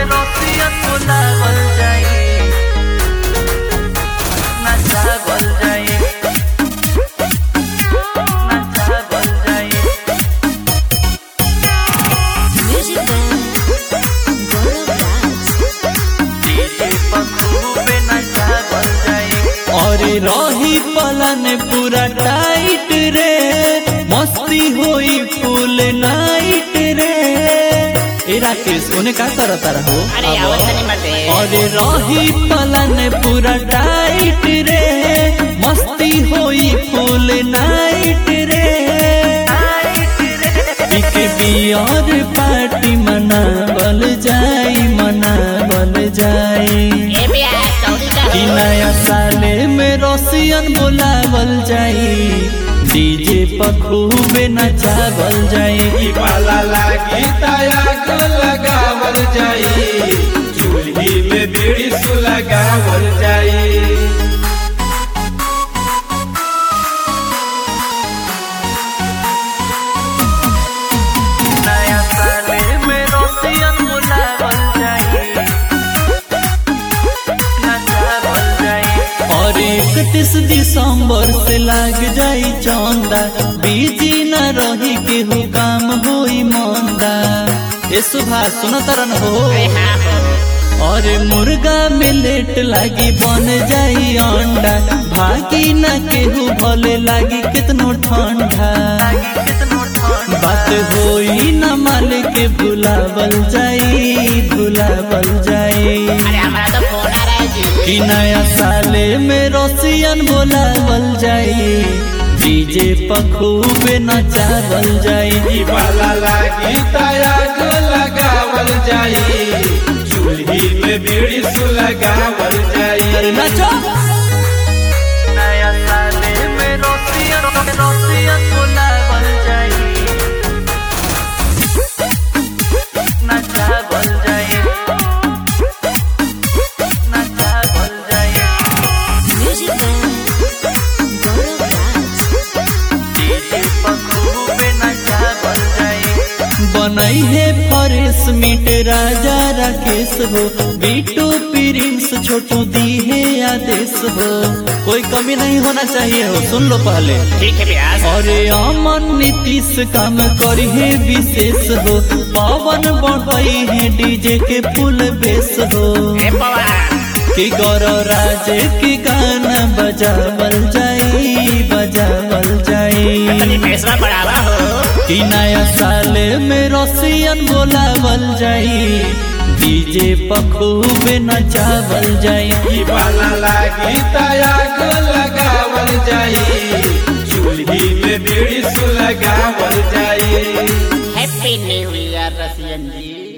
Russian बोलावल जाई नचावल जाई नचावल जाई Music band, Goro Rats. DJ पखरूबे नचावल जाई और रही पलन पूरा टाइट रे मस्ती होई फुल नाइट रे ए राकेश कोने का करता रहो अरे आवत नहीं बाटे और रही पलन पूरा टाइट रे मस्ती होई फुल नाइट रे एक बियर पार्टी मनावल जाई मनावल जाई ए बिया चौड़ी का कि नया साले में रसियन बोलावल जाई डीजे पखूबे नचावल जाई पाला लागी तायाग लगावल जाई चूल्ही में बीड़ी सुलगावल जाई नया साले में रसियन बोलावल जाई नचावल जाई और इकतीस दिसंबर से लाग जाई चौंदा बीजी न रही केहू काम होई मंदा ए सुभाष सुन तरन हो अरे हाँ हो और मुर्गा में लेट लागी बन जाई अंडा भागी न केहू भले लागी कितनो ठंडा कितनो ठंड बात होई न माल के भुलावल जाई भुलावल जाई अरे हमारा तो फोन आ रहा है जी कि नया साले में रसियन बोलावल जाई डीजे पखूबे नचावल जाई पाला लागी तायाग लगावल जाई चूल्ही में बीड़ी सुलगावल जाई अरे नाचो नया साले में रसियन रसियन बोलावल जाई नचावल जाई नचावल जाई Music band, Goro Rats. DJ पखरूबे नचावल जाई बनई है फरेश मीट राजा राकेश हो बीटू प्रिंस छोटू दी है आदेश हो कोई कमी नहीं होना चाहिए हो सुन लो पहले ठीक है ब्यास अरे अमन नीतीश काम करी है विशेष हो पवन बढ़ई है डीजे के फुल बेस हो ए पवन कि गौर राज के गाना बजावल जाई बजावल तनी जाई पैसा बढ़ावा हो कि नया साल में रसियन बोलावल जाई डीजे पखूबे नचावल जाई पाला लागी तायाग लगावल जाई चूल्ही में बीड़ी सुलगावल जाई हैप्पी न्यू ईयर रसियन जी